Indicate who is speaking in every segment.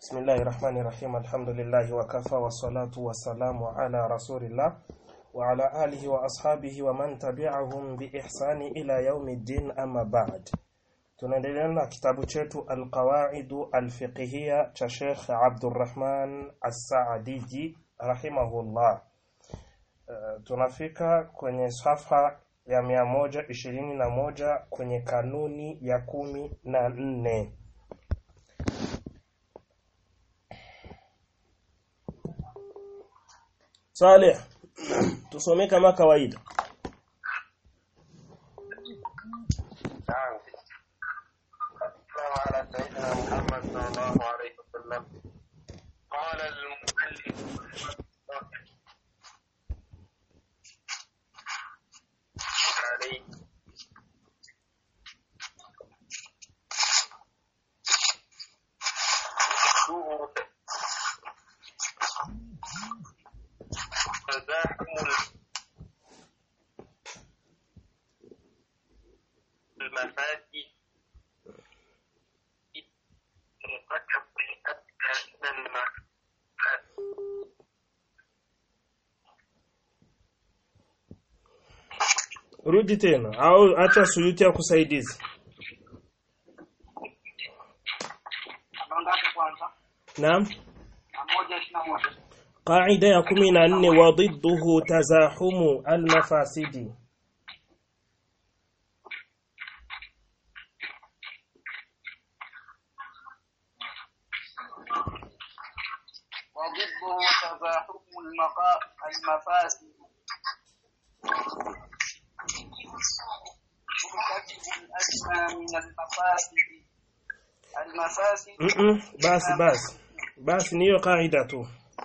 Speaker 1: بسم الله الرحمن الرحيم الحمد لله وكفى والصلاة والسلام على رسول الله وعلى آله وأصحابه ومن تبعهم بإحسان إلى يوم الدين أما بعد tunaendelea na kitabu chetu alqawaidu alfiqhiyya cha Sheikh Abdurrahman As-Saadiji rahimahullah. Uh, tunafika kwenye safha ya mia moja ishirini na moja kwenye kanuni ya kumi na nne. Saleh, tusome kama kawaida.
Speaker 2: نعم السلام على سيدنا محمد صلى الله عليه وسلم قال المؤلف عليه تزاحم المفاتيح مركب من المفاتيح
Speaker 1: Rudi tena au acha suyuti ya kusaidizi.
Speaker 3: ngapi kwanza
Speaker 1: Naam.
Speaker 3: na moja ishirini na moja
Speaker 1: Qaida ya kumi na nne wa dhidduhu tazahumu almafasidi.
Speaker 3: وضده تزاحم المقا- المفاسد مرتكب الأدنى من المفاسد المفاسد
Speaker 1: Mm-mm, basi basi. Basi ni hiyo kaida tu.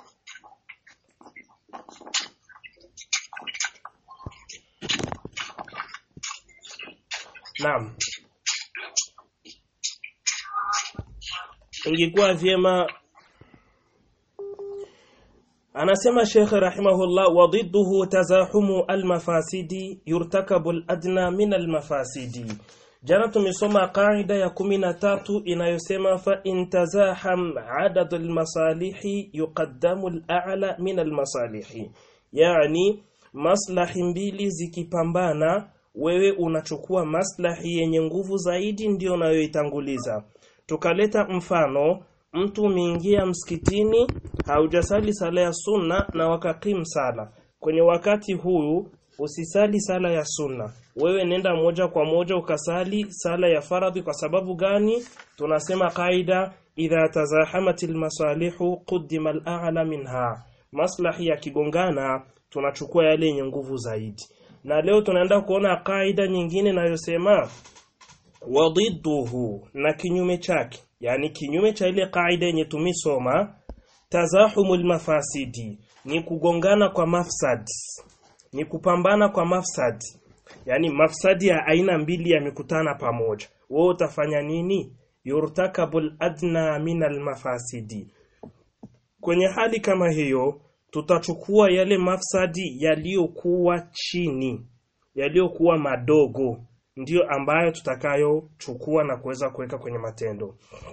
Speaker 1: Naam. Ingekuwa vyema Anasema Sheikh rahimahullah wa dhidduhu tazahumu almafasidi yurtakabu aladna min almafasidi. Jana tumesoma kaida ya kumi na tatu inayosema fa in tazaham adad almasalihi yuqaddamu al'ala min almasalihi. Yani maslahi mbili zikipambana wewe unachukua maslahi yenye nguvu zaidi ndio unayoitanguliza. Tukaleta mfano mtu umeingia msikitini haujasali sala ya sunna na wakakim sala kwenye wakati huyu usisali sala ya sunna wewe nenda moja kwa moja ukasali sala ya faradhi kwa sababu gani tunasema kaida idha tazahamatil masalihu quddima al-a'la minha maslahi yakigongana tunachukua yale yenye nguvu zaidi na leo tunaenda kuona kaida nyingine inayosema wadidduhu na kinyume chake yani kinyume cha ile kaida yenye tumisoma tazahumul mafasidi ni kugongana kwa mafsad ni kupambana kwa mafsad yani mafsadi ya aina mbili yamekutana pamoja wewe utafanya nini yurtakabul adna min almafasidi kwenye hali kama hiyo tutachukua yale mafsadi yaliyokuwa chini yaliyokuwa madogo ndiyo ambayo tutakayochukua na kuweza kuweka kwenye matendo.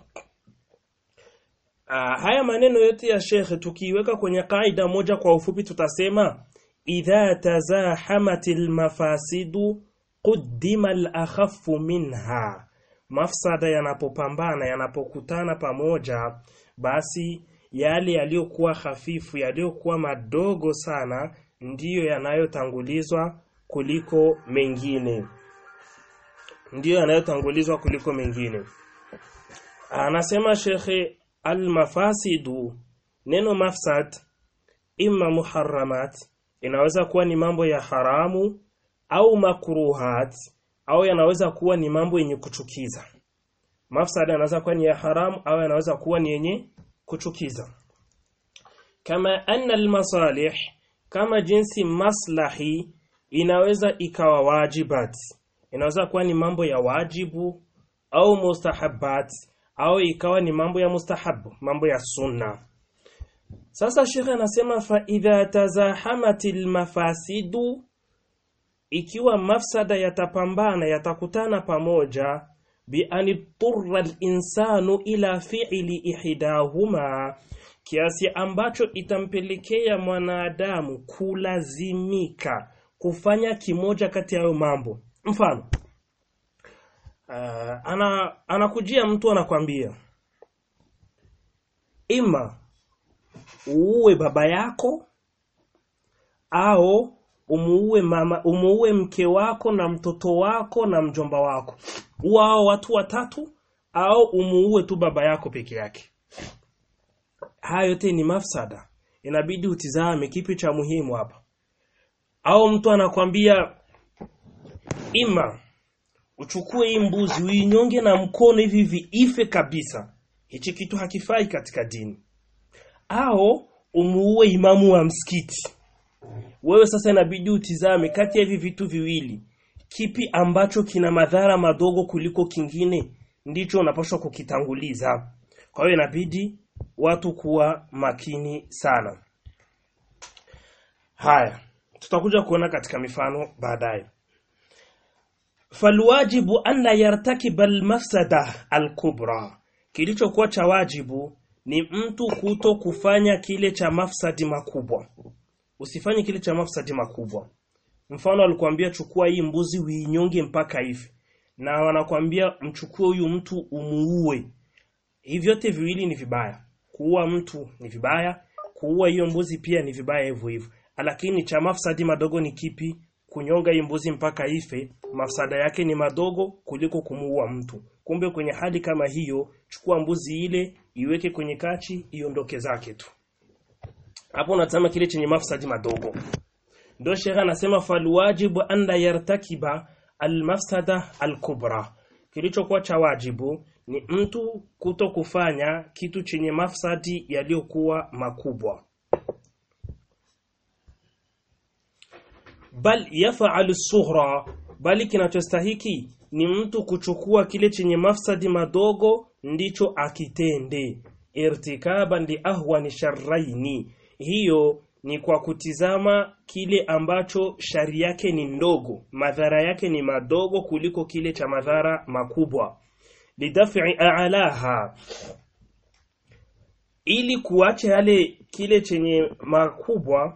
Speaker 1: Aa, haya maneno yote ya shekhe tukiiweka kwenye kaida moja kwa ufupi tutasema idha tazahamatil mafasidu quddima al-akhaffu minha mafsada yanapopambana yanapokutana pamoja basi yale yaliyokuwa hafifu yaliyokuwa madogo sana ndiyo yanayotangulizwa kuliko mengine ndiyo yanayotangulizwa kuliko mengine anasema shekhe almafasidu neno mafsad imma muharramat inaweza kuwa ni mambo ya haramu au makruhat au yanaweza kuwa ni mambo yenye kuchukiza mafsad yanaweza kuwa ni ya haramu au yanaweza kuwa ni yenye kuchukiza kama anna almasalih kama jinsi maslahi inaweza ikawa wajibat inaweza kuwa ni mambo ya wajibu au mustahabat au ikawa ni mambo ya mustahabu mambo ya sunna sasa shekhe anasema fa idha tazahamatil mafasidu ikiwa mafsada yatapambana yatakutana pamoja بأن اضطر الإنسان إلى فعل إحداهما kiasi ambacho itampelekea mwanadamu kulazimika kufanya kimoja kati ya hayo mambo mfano uh, ana anakujia mtu anakwambia ima uue baba yako au umuue mama umuue mke wako na mtoto wako na mjomba wako wao watu watatu au umuue tu baba yako peke yake haya yote ni mafsada inabidi utizame kipi cha muhimu hapa au mtu anakwambia ima uchukue hii mbuzi uinyonge na mkono hivi hivi ife kabisa hichi kitu hakifai katika dini au umuue imamu wa msikiti wewe sasa inabidi utizame kati ya hivi vitu viwili kipi ambacho kina madhara madogo kuliko kingine ndicho unapaswa kukitanguliza kwa hiyo inabidi watu kuwa makini sana haya tutakuja kuona katika mifano baadaye falwajibu an la yartakiba almafsada alkubra kilichokuwa cha wajibu ni mtu kuto kufanya kile cha mafsadi makubwa usifanye kile cha mafsadi makubwa mfano alikwambia chukua hii mbuzi uinyonge mpaka hivi na wanakwambia mchukue huyu mtu umuue hivi vyote viwili ni vibaya kuua mtu ni vibaya kuua hiyo mbuzi pia ni vibaya hivyo hivyo lakini cha mafsadi madogo ni kipi kunyonga hii mbuzi mpaka ife mafsada yake ni madogo kuliko kumuua mtu kumbe kwenye hali kama hiyo chukua mbuzi ile iweke kwenye kachi iondoke zake tu hapo unatazama kile chenye mafsadi madogo ndio shekha anasema falwajibu an la yartakiba almafsada alkubra kilichokuwa cha wajibu ni mtu kuto kufanya kitu chenye mafsadi yaliyokuwa makubwa bal yafalu sughra bali kinachostahiki ni mtu kuchukua kile chenye mafsadi madogo ndicho akitende irtikaban li ahwani sharraini hiyo ni kwa kutizama kile ambacho shari yake ni ndogo madhara yake ni madogo kuliko kile cha madhara makubwa lidaf'i a'laha ili kuacha yale kile chenye makubwa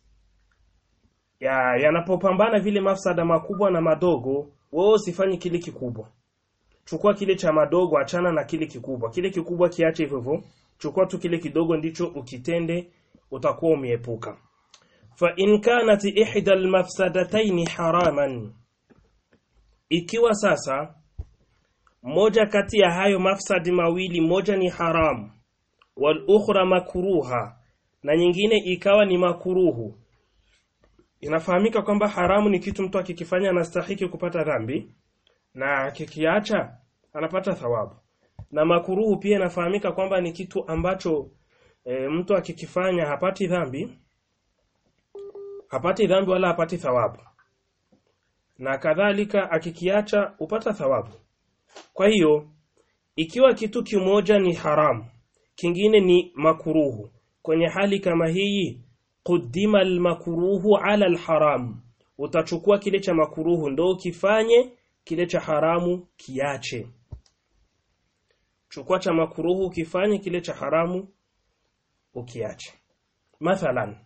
Speaker 1: ya yanapopambana vile mafsada makubwa na madogo wewe usifanye kile kikubwa chukua kile cha madogo achana na kile kikubwa kile kikubwa kiache hivyo hivyo chukua tu kile kidogo ndicho ukitende utakuwa umiepuka fa in kanat ihda almafsadatayn haraman ikiwa sasa moja kati ya hayo mafsadi mawili moja ni haramu wal ukhra makruha na nyingine ikawa ni makuruhu inafahamika kwamba haramu ni kitu mtu akikifanya anastahiki kupata dhambi na akikiacha anapata thawabu na makuruhu pia inafahamika kwamba ni kitu ambacho e, mtu akikifanya hapati dhambi hapati dhambi wala hapati thawabu na kadhalika akikiacha upata thawabu kwa hiyo ikiwa kitu kimoja ni haramu kingine ni makuruhu kwenye hali kama hii qudima almakruhu ala alharam utachukua kile cha makuruhu ndo ukifanye kile cha haramu kiache chukua cha makuruhu ukifanye kile cha haramu ukiache mathalan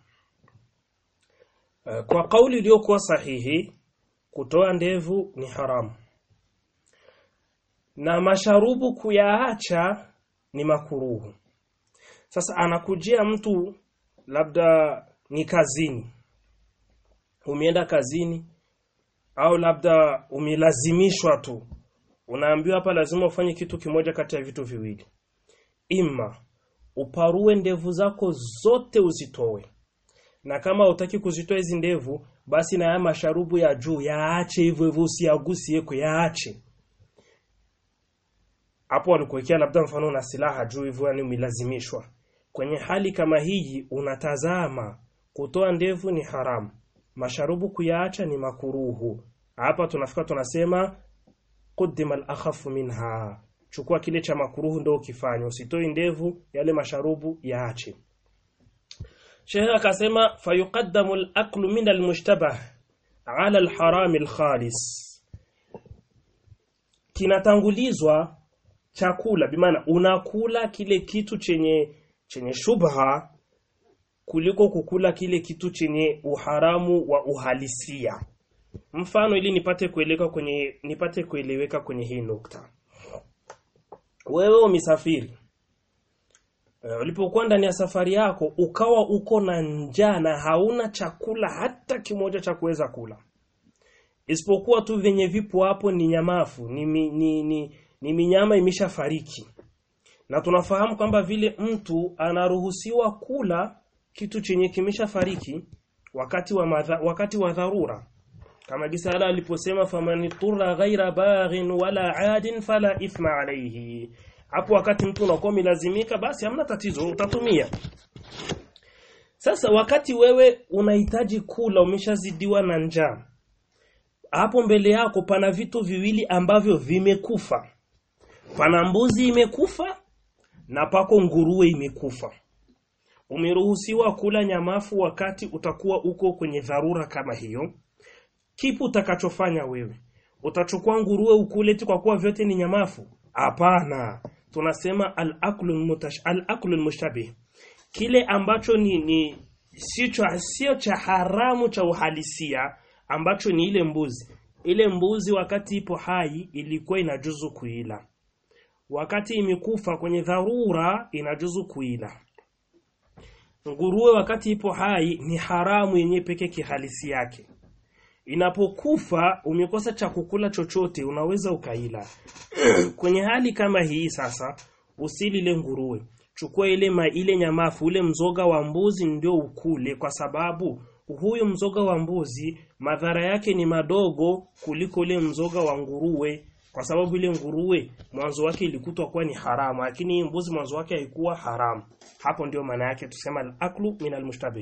Speaker 1: uh, kwa kauli iliyokuwa sahihi kutoa ndevu ni haramu na masharubu kuyaacha ni makuruhu sasa anakujia mtu labda ni kazini umeenda kazini au labda umelazimishwa tu unaambiwa hapa lazima ufanye kitu kimoja kati ya vitu viwili ima uparue ndevu zako zote uzitoe na kama hutaki kuzitoa hizi ndevu basi na haya masharubu ya juu yaache hivyo hivyo usiagusi yeko yaache hapo walikuwekea labda mfano na silaha juu hivyo yani umelazimishwa kwenye hali kama hii unatazama kutoa ndevu ni haramu masharubu kuyaacha ni makuruhu hapa tunafika tunasema qaddima al-akhafu minha chukua kile cha makuruhu ndio ukifanya usitoi ndevu yale masharubu yaache Sheikh akasema fayuqaddamu al-aqlu min al-mushtabah ala al-haram al-khalis kinatangulizwa chakula bimaana unakula kile kitu chenye chenye shubha kuliko kukula kile kitu chenye uharamu wa uhalisia mfano ili nipate kueleweka kwenye nipate kueleweka kwenye hii nukta wewe umesafiri Eh, ulipokuwa ndani ya safari yako ukawa uko na njaa na hauna chakula hata kimoja cha kuweza kula isipokuwa tu vyenye vipo hapo ni nyamafu ni, mi, ni, ni, ni minyama imeshafariki na tunafahamu kwamba vile mtu anaruhusiwa kula kitu chenye kimeshafariki wakati wa madha, wakati wa dharura kama gisa ala aliposema faman turra ghaira baghin wala adin fala ithma alayhi hapo wakati mtu unakuwa umelazimika basi hamna tatizo utatumia sasa wakati wewe unahitaji kula umeshazidiwa na njaa hapo mbele yako pana vitu viwili ambavyo vimekufa pana mbuzi imekufa na pako nguruwe imekufa umeruhusiwa kula nyamafu wakati utakuwa uko kwenye dharura kama hiyo kipi utakachofanya wewe utachukua nguruwe ukule tu kwa kuwa vyote ni nyamafu hapana tunasema al-aklu mutash al-aklu mushtabih kile ambacho ni, ni sio sio cha haramu cha uhalisia ambacho ni ile mbuzi ile mbuzi wakati ipo hai ilikuwa inajuzu kuila wakati imekufa kwenye dharura inajuzu kuila nguruwe wakati ipo hai ni haramu yenye peke kihalisi yake inapokufa umekosa cha kukula chochote unaweza ukaila kwenye hali kama hii sasa usili ile nguruwe chukua ile ma, ile nyamafu ule mzoga wa mbuzi ndio ukule kwa sababu huyu mzoga wa mbuzi madhara yake ni madogo kuliko ule mzoga wa nguruwe kwa sababu ile nguruwe mwanzo wake ilikutwa kuwa ni haramu lakini hii mbuzi mwanzo wake haikuwa haramu hapo ndio maana yake tusema al-aklu min al-mushtabih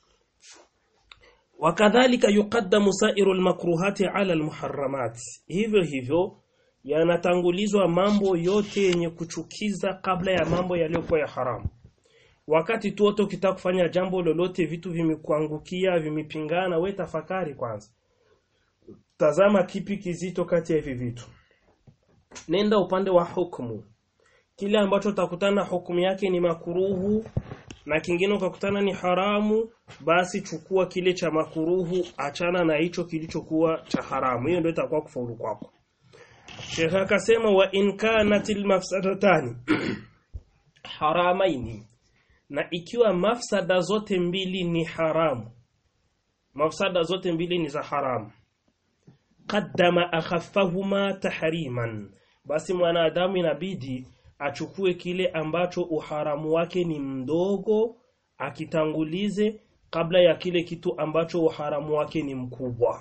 Speaker 1: wakadhalika yuqaddamu sairu al-makruhati ala al-muharramat hivyo hivyo yanatangulizwa mambo yote yenye kuchukiza kabla ya mambo yaliyokuwa ya haramu wakati tu wote ukitaka kufanya jambo lolote vitu vimekuangukia vimepingana we tafakari kwanza tazama kipi kizito kati ya hivi vitu nenda upande wa hukumu kile ambacho utakutana hukumu yake ni makuruhu na kingine ukakutana ni haramu basi chukua kile cha makuruhu achana na hicho kilichokuwa cha haramu hiyo ndio itakuwa kufaulu kwako Sheikh akasema wa in kanatil mafsadatani haramaini na ikiwa mafsada zote mbili ni haramu mafsada zote mbili ni za haramu qaddama akhaffahuma tahriman basi mwanadamu inabidi achukue kile ambacho uharamu wake ni mdogo akitangulize kabla ya kile kitu ambacho uharamu wake ni mkubwa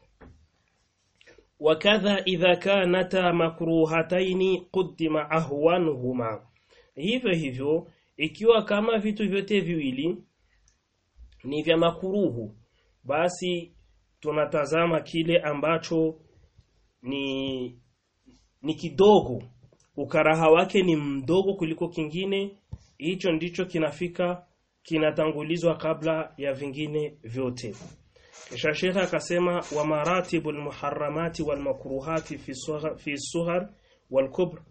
Speaker 1: wakadha idha kanata makruhataini quddima ahwanuhuma hivyo hivyo ikiwa kama vitu vyote viwili ni vya makuruhu basi tunatazama kile ambacho ni ni kidogo ukaraha wake ni mdogo kuliko kingine hicho ndicho kinafika kinatangulizwa kabla ya vingine vyote kisha Sheikh akasema wa maratibul muharramati wal makruhati fi sughar fi sughar wal kubr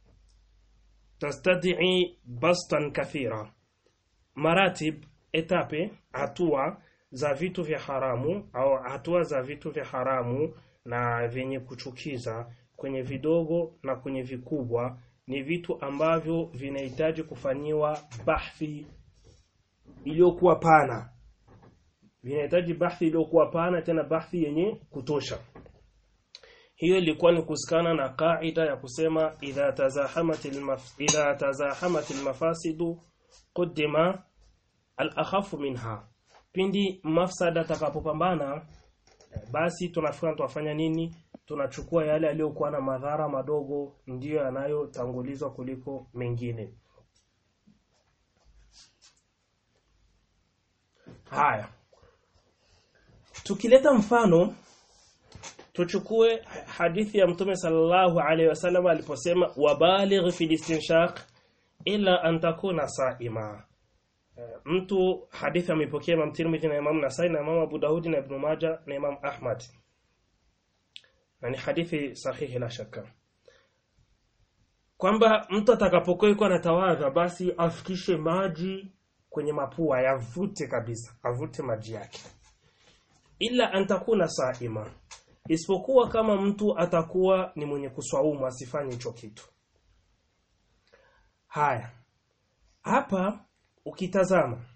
Speaker 1: tastad'i bastan kathira maratib etape hatua za vitu vya haramu au hatua za vitu vya haramu na vyenye kuchukiza kwenye vidogo na kwenye vikubwa ni vitu ambavyo vinahitaji kufanyiwa bahthi iliyokuwa pana vinahitaji bahthi iliyokuwa pana tena bahthi yenye kutosha hiyo ilikuwa ni kusikana na kaida ya kusema idha tazahamat almaf idha tazahamat almafasidu quddima al-akhafu minha pindi mafsada takapopambana basi tunafika tunafanya nini tunachukua yale yaliyokuwa na madhara madogo ndiyo yanayotangulizwa kuliko mengine haya tukileta mfano tuchukue hadithi ya mtume sallallahu alaihi wasallam aliposema wabaligh fi istinshaq ila an takuna saima mtu hadithi amepokea Imam Tirmidhi na Imam Nasai na Imam Abu Daudi na Ibn Majah na Imam Ahmad na ni hadithi sahihi la shaka kwamba mtu atakapokuwa yuko anatawadha basi afikishe maji kwenye mapua yavute kabisa avute maji yake ila antakuna saima isipokuwa kama mtu atakuwa ni mwenye kuswaumu asifanye hicho kitu haya hapa ukitazama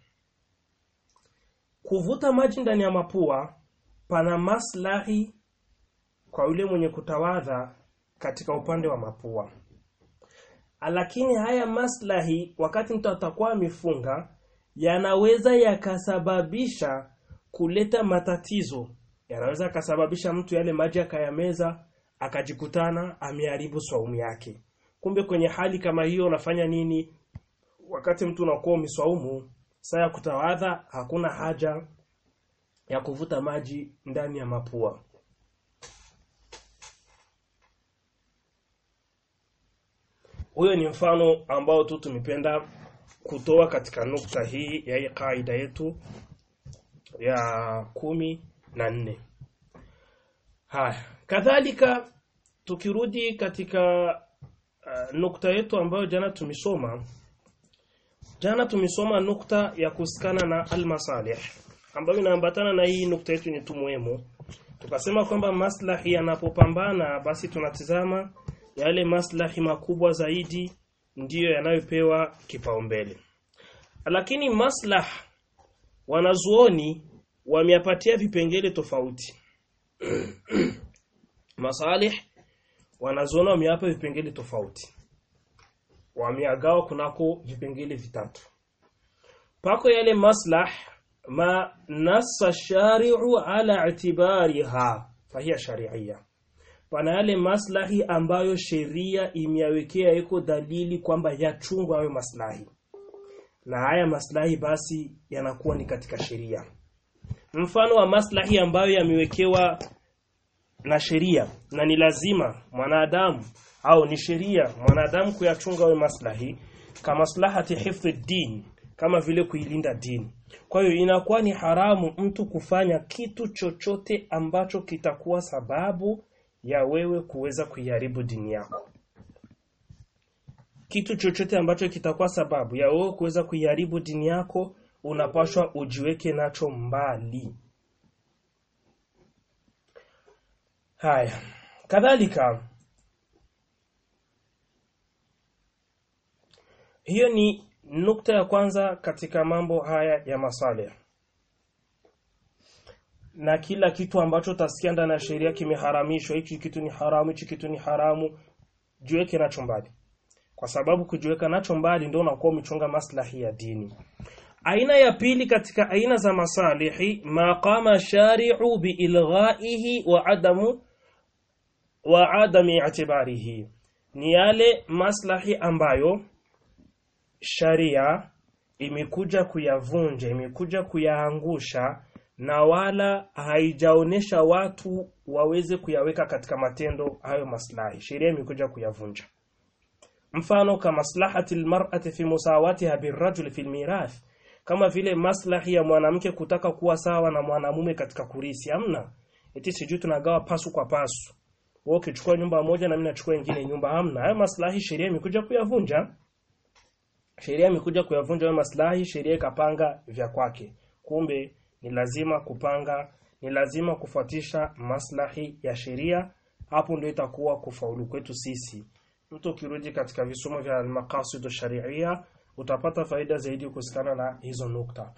Speaker 1: kuvuta maji ndani ya mapua pana maslahi kwa yule mwenye kutawadha katika upande wa mapua lakini haya maslahi wakati mtu atakuwa amefunga yanaweza yakasababisha kuleta matatizo yanaweza yakasababisha mtu yale maji akayameza akajikutana ameharibu swaumu yake kumbe kwenye hali kama hiyo unafanya nini wakati mtu unakuwa umeswaumu saa ya kutawadha hakuna haja ya kuvuta maji ndani ya mapua huyo ni mfano ambao tu tumependa kutoa katika nukta hii ya hii kaida yetu ya kumi na nne haya kadhalika tukirudi katika uh, nukta yetu ambayo jana tumesoma jana tumesoma nukta ya kusikana na almasalih ambayo inaambatana na hii nukta yetu ni tu muhimu tukasema kwamba maslahi yanapopambana basi tunatizama yale maslahi makubwa zaidi ndiyo yanayopewa kipaumbele lakini maslah wanazuoni wameyapatia vipengele tofauti masalih wanazuoni wameyapa vipengele tofauti wameagawa kunako vipengele vitatu pako yale maslah ma nassa shari'u ala i'tibariha fahiya shari'iyya pana yale maslahi ambayo sheria imeyawekea iko dalili kwamba yachungwa hayo maslahi na haya maslahi basi yanakuwa ni katika sheria mfano wa maslahi ambayo yamewekewa na sheria na ni lazima mwanadamu au ni sheria mwanadamu kuyachunga hayo maslahi kama maslahati hifdhi din kama vile kuilinda dini kwa hiyo inakuwa ni haramu mtu kufanya kitu chochote ambacho kitakuwa sababu ya wewe kuweza kuiharibu dini yako kitu chochote ambacho kitakuwa sababu ya wewe kuweza kuiharibu dini yako unapashwa ujiweke nacho mbali haya kadhalika hiyo ni nukta ya kwanza katika mambo haya ya masalih na kila kitu ambacho utasikia ndani ya sheria kimeharamishwa hichi kitu ni haramu hichi kitu ni haramu jiweke nacho mbali kwa sababu kujiweka nacho mbali ndio unakuwa umechunga maslahi ya dini aina ya pili katika aina za masalihi ma qama shari'u biilghaihi wa adamu wa adami i'tibarihi ni yale maslahi ambayo sharia imekuja kuyavunja imekuja kuyaangusha na wala haijaonesha watu waweze kuyaweka katika matendo hayo maslahi sheria imekuja kuyavunja mfano kama maslahati almar'ati fi musawatiha birrajul fi almirath kama vile maslahi ya mwanamke kutaka kuwa sawa na mwanamume katika kurisi hamna eti sijui tunagawa pasu kwa pasu wewe ukichukua nyumba moja na mimi nachukua nyingine nyumba hamna hayo maslahi sheria imekuja kuyavunja sheria imekuja kuyavunja hayo maslahi sheria ikapanga vya kwake kumbe ni lazima kupanga ni lazima kufuatisha maslahi ya sheria hapo ndio itakuwa kufaulu kwetu sisi mtu ukirudi katika visomo vya maqasid sharia utapata faida zaidi kuhusiana na hizo nukta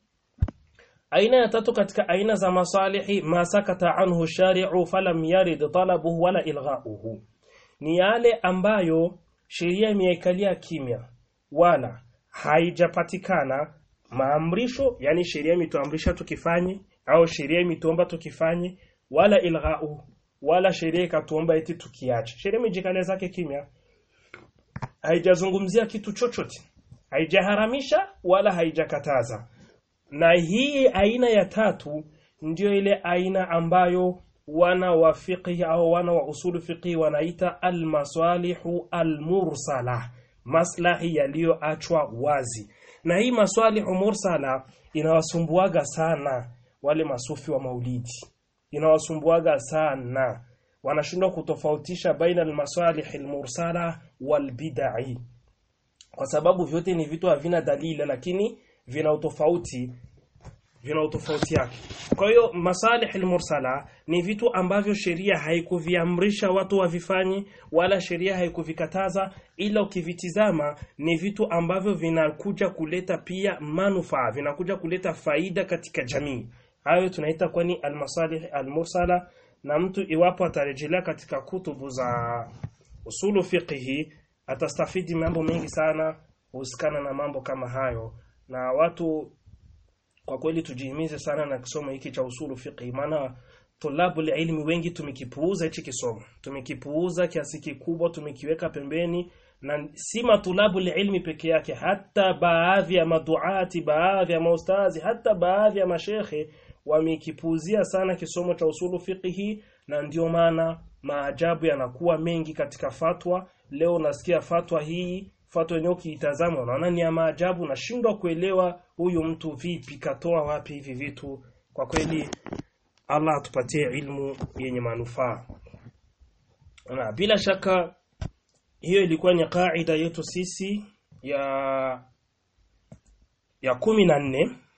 Speaker 1: aina ya tatu katika aina za masalihi ma sakata anhu shari'u falam yarid talabuhu wala ilghauhu ni yale ambayo sheria imeikalia kimya wala haijapatikana maamrisho yani sheria imetuamrisha tukifanye au sheria imetuomba tukifanye wala ilghau wala sheria ikatuomba eti tukiache sheria imejikalia zake kimya haijazungumzia kitu chochote haijaharamisha wala haijakataza na hii aina ya tatu ndiyo ile aina ambayo wana wa fiqhi au wana wa usulu fiqhi wanaita almasalihu almursala maslahi yaliyoachwa wazi na hii maswalihu mursala inawasumbuaga sana wale masufi wa maulidi inawasumbuaga sana wanashindwa kutofautisha baina almasalih almursala walbid'i kwa sababu vyote ni vitu havina dalili lakini vina utofauti vina utofauti yake. Kwa hiyo masalih almursala ni vitu ambavyo sheria haikuviamrisha watu wavifanye wala sheria haikuvikataza ila ukivitizama ni vitu ambavyo vinakuja kuleta pia manufaa, vinakuja kuleta faida katika jamii. Hayo tunaita kwani almasalih almursala na mtu iwapo atarejelea katika kutubu za usulu fiqhi atastafidi mambo mengi sana husikana na mambo kama hayo na watu kwa kweli tujihimize sana na kisomo hiki cha usulu fiqhi maana tulabu ilmi wengi tumekipuuza hichi kisomo tumekipuuza kiasi kikubwa tumekiweka pembeni na si matulabu ilmi peke yake hata baadhi ya maduati baadhi ya maustazi hata baadhi ya mashekhe wamekipuuzia sana kisomo cha usulu fiqhi na ndio maana maajabu yanakuwa mengi katika fatwa leo nasikia fatwa hii fatwa yenyewe ukiitazama unaona ni ya maajabu nashindwa kuelewa huyu mtu vipi katoa wapi hivi vitu kwa kweli Allah atupatie ilmu yenye manufaa na bila shaka hiyo ilikuwa ni kaida yetu sisi ya ya kumi na nne